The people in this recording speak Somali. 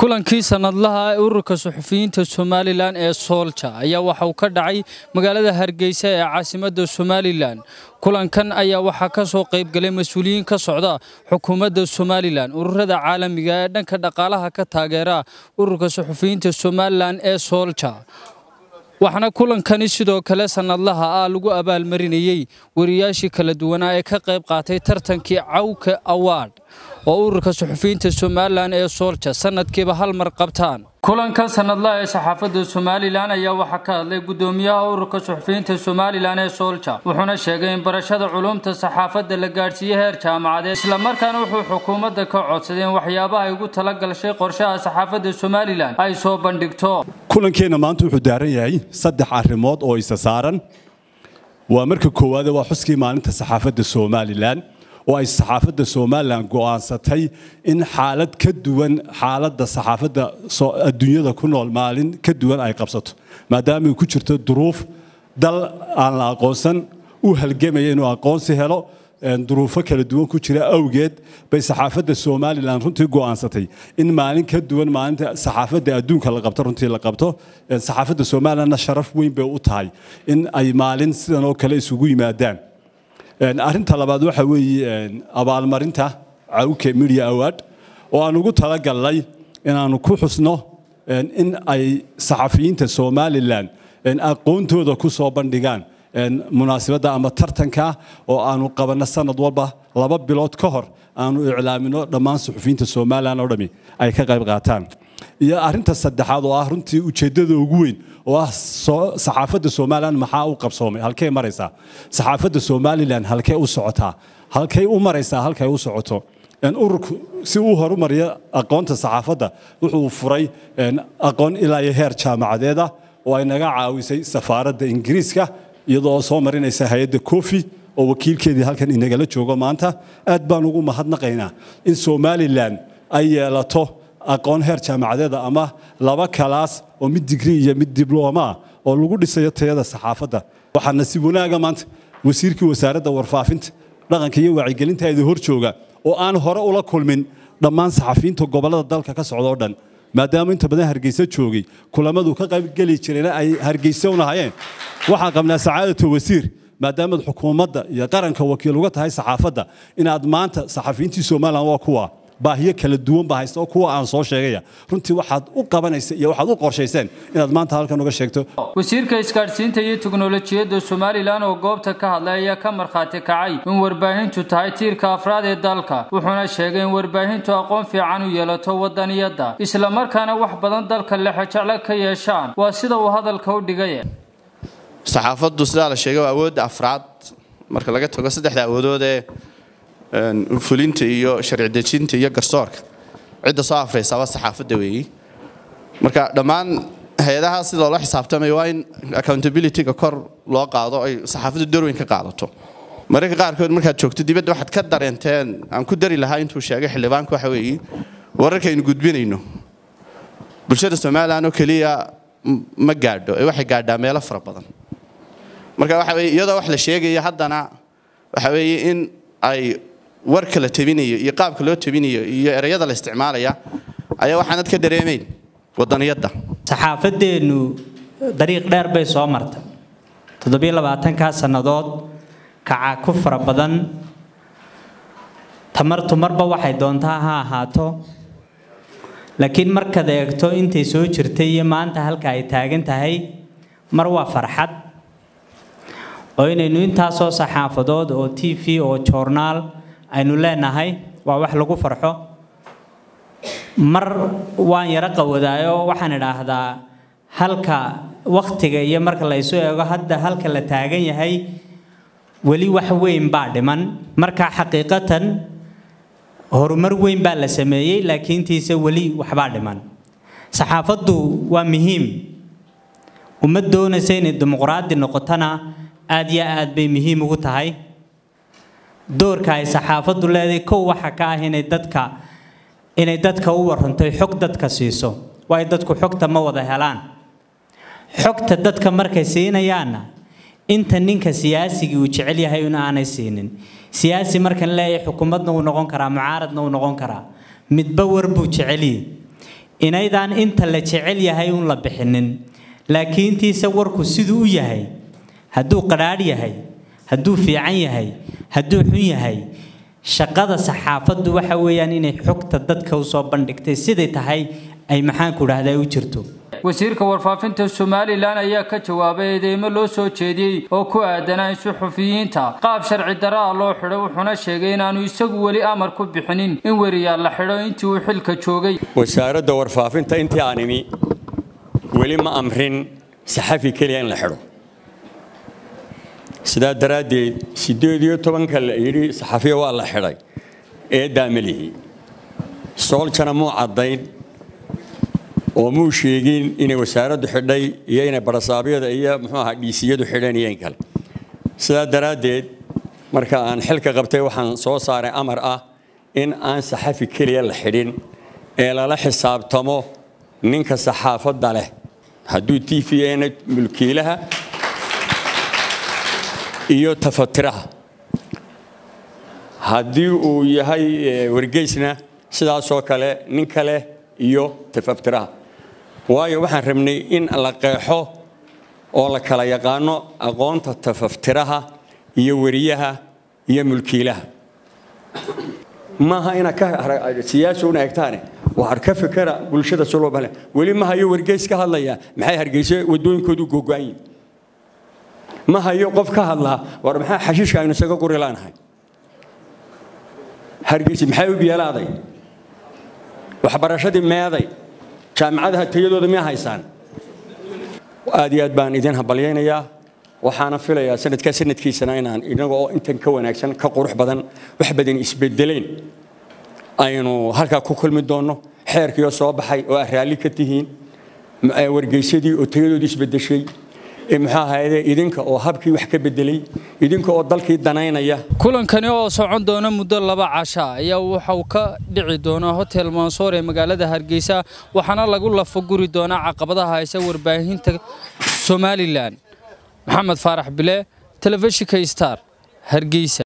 kulankii sanadlaha ee ururka suxufiyiinta somalilan ee soolja ayaa waxa uu ka dhacay magaalada hargeysa ee caasimadda somalilan kulankan ayaa waxaa ka soo qaybgalay mas-uuliyiin ka socda xukuumadda somalilan ururada caalamiga ee dhanka dhaqaalaha ka taageera ururka suxufiyiinta somalilan ee soolja waxaana kulankani sidoo kale sanadlaha ah lagu abaalmarinayey wariyaashii kala duwanaa ee ka qayb qaatay tartankii cawka awaad oo ururka suxufiyiinta somalilan ee soolja sanadkiiba hal mar qabtaan kulanka sanadlaha ee saxaafadda somalilan ayaa waxaa ka hadlay gudoomiyaha ururka suxufiyiinta somalilan ee soolja wuxuuna sheegay in barashada culumta saxaafadda la gaadhsiiyey heer jaamacadeed islamarkaana wuxuu xukuumadda ka codsaday in waxyaabaha ay ugu tala galshay qorshaha saxaafadda somalilan ay soo bandhigto kulankeenna maanta wuxuu daaran yahay saddex arrimood oo isa saaran waa marka koowaade waa xuskii maalinta saxaafadda somalilan oo ay saxaafadda somalilan go'aansatay in xaalad ka duwan xaaladda saxaafadda adduunyada ku nool maalin ka duwan ay qabsato maadaama ay ku jirto duruuf dal aan la aqoonsan u halgamaya inuu aqoonsi helo duruufo kala duwan ku jira awgeed bay saxaafadda somalilan runtii go'aansatay in maalin ka duwan maalinta saxaafadda adduunka la qabto runtii la qabto saxaafadda somalilanna sharaf weyn bay u tahay in ay maalin sidan oo kale isugu yimaadaan arrinta labaad waxa weeye abaalmarinta cawke media award oo aan ugu talagalnay inaanu ku xusno in ay saxafiyiinta somalilan aqoontooda ku soo bandhigaan munaasibadda ama tartanka oo aanu qabanno sanad walba laba bilood ka hor aanu iclaamino dhammaan suxufiyiinta somalilan oo dhami ay ka qayb qaataan iyo arrinta saddexaad oo ah runtii ujeeddada ugu weyn oo ah saxaafadda somalilan maxaa u qabsoomay halkey maraysaa saxaafadda somalilan halkey u socotaa halkey u maraysaa halkay u socoto ururku si uu horumariyo aqoonta saxaafadda wuxuu furay aqoon ilaa iyo heer jaamacadeeda oo ay naga caawisay safaaradda ingiriiska iyadoo soo marinaysa hay-adda kofi oo wakiilkeedii halkan inagala joogo maanta aad baan ugu mahadnaqaynaa in somalilan ay yeelato aqoon heer jaamacadeeda ama laba kalaas oo mid digrii iyo mid diblooma ah oo lagu dhisayo tayada saxaafadda waxaa nasiib wanaaga maanta wasiirkii wasaaradda warfaafinta dhaqanka iyo wacyigelintaeda hor jooga oo aan hore ula kulmin dhammaan saxafiyiinta gobollada dalka ka socda oo dhan maadaama inta badan hargeysa joogay kulamadu ka qaybgeli jireen ay hargeysa unahayeen waxaan qabnaa sacaadatu wasiir maadaamaad xukuumadda iyo qaranka wakiil uga tahay saxaafadda inaad maanta saxafiyiintii somalilan waa kuwa baahiyo kala duwan baa haysta oo kuwa aan soo sheegaya runtii waxaad u qabanaysa iyo waxaad u qorshayseen inaad maanta halkan uga sheegto wasiirka isgaadhsiinta iyo teknolojiyadda somalilan oo goobta ka hadlay ayaa ka markhaati kacay in warbaahintu tahay tiirka afraad ee dalka wuxuuna sheegay in warbaahintu aqoon fiican u yeelato wadaniyadda islamarkaana wax badan dalka lexejeclo ka yeeshaan waa sida uu hadalka u dhigay saxaafaddu sidaa la sheegay waa awoodda afraad marka laga tago saddexda awoodood ee fulinta iyo sharci dejinta iyo garsoorka cidda soo afraysaaba saxaafadda weeyi marka dhammaan hay-adaha sida loola xisaabtamayo waa in accountability-ga kor loo qaado ay saxaafaddu darweyn ka qaadato mararka qaarkood markaad joogto dibadda waxaad ka dareenteen aan ku dari lahaa intuu sheegay xildhibaanku waxa weeyi wararkaynu gudbinayno bulshada somalilan oo keliya ma gaadho ee waxay gaadhaa meelo fara badan marka waxa weye iyadoo wax la sheegaya haddana waxa weeye in ay warka la tabinayo iyo qaabka loo tabinayo iyo ereyada la isticmaalaya ayaa waxaanad ka dareemayn wadaniyadda saxaafadeennu dariiq dheer bay soo martay toddobiyo labaatankaa sannadood kaca ku fara badan tamartu marba waxay doontaa ha ahaato laakiin markaad eegto intay soo jirtay iyo maanta halka ay taagan tahay mar waa farxad oo inaynu intaasoo saxaafadood oo t v oo joornaal aynu leenahay waa wax lagu farxo mar waan yaro qawadaayo waxaan idhaahdaa halka wakhtiga iyo marka la isu eego hadda halka la taagan yahay weli wax weyn baa dhiman marka xaqiiqatan horumar weyn baa la sameeyey laakiintiise weli waxbaa dhiman saxaafaddu waa muhiim uma doonaysa inay dimuqraadi noqotona aad iyo aad bay muhiim ugu tahay doorka ay saxaafaddu leedahay kow waxa ka ah inay dadka inay dadka u waranto xog dadka siiso waayo dadku xogta ma wada helaan xogta dadka markay siinayaanna inta ninka siyaasigii uu jecel yahay in aanay siinin siyaasi markan leeyahay xukuumadna uu noqon karaa mucaaradna uu noqon karaa midba war buu jeceliyey inaydaan inta la jecel yahay uun la bixinin laakiintiise warku siduu u yahay hadduu qadhaadh yahay hadduu fiican yahay hadduu xun yahay shaqada saxaafaddu waxa weeyaan inay xogta dadka usoo bandhigtay siday tahay ay maxaanku dhahdaa u jirto wasiirka warfaafinta somalilan ayaa ka jawaabay eedeymo loo soo jeediyey oo ku aadanaa in suxufiyiinta qaab sharci daraa loo xidho wuxuuna sheegay inaanu isagu weli amar ku bixinin in weriyaal la xidho intii uu xilka joogay wasaaradda warfaafinta intii aan imi weli ma amrin saxafi keliya in la xidho sidaa daraaddeed siddeed iyo tobanka la yidhi saxafiya waa la xidhay eeddaa ma lihi sooljana muu caddayn oo muu sheegin inay wasaaraddu xidhay iyo inay barasaabyada iyo muxuu ahaa dhiisiyadu xidheen iyo in kale sidaa daraaddeed marka aan xilka qabtay waxaan soo saaray amar ah in aan saxafi keliya la xidhin ee lala xisaabtamo ninka saxaafadda leh hadduu t v na mulkiilaha iyo tafatiraha haddii uu yahay wargeysna sidaasoo kale nin kale iyo tafatiraha waayo waxaan rabnay in la qeexo oo la kala yaqaano aqoonta tafaftiraha iyo weriyaha iyo mulkiilaha maaha inaad ka siyaasi una egtaane waxaad ka fikera bulshada sulobale weli ma hayo wargeys ka hadlaya maxay hargeysa wadooyinkoodu gogo'an yihin ma hayo qof ka hadlaa war maxaa xashiishka aynu isaga quri laanahay hargeysa maxay u biyalaaday waxbarashadii meeday jaamicadaha tayadooda miya haysaan aad iyo aad baan idin hambalyaynayaa waxaana filayaa sanadkaa sanadkiisana inaan inaga oo intan ka wanaagsan ka qurux badan wax badan isbedeleen aynu halkaa ku kulmi doonno xeerkiioo soo baxay oo aad raalli ka tihiin wargeysadii oo tayadoodii isbedeshay muxuu ahayde idinka oo habkii wax ka bedelay idinka oo dalkii danaynaya kulankani oo socon doona muddo laba casha ayaa waxa uu ka dhici doonaa hotel mansoor ee magaalada hargeysa waxaana lagu lafaguri doonaa caqabadaha haysa warbaahinta somalilan maxamed faarax bile telefishinka star hargeysa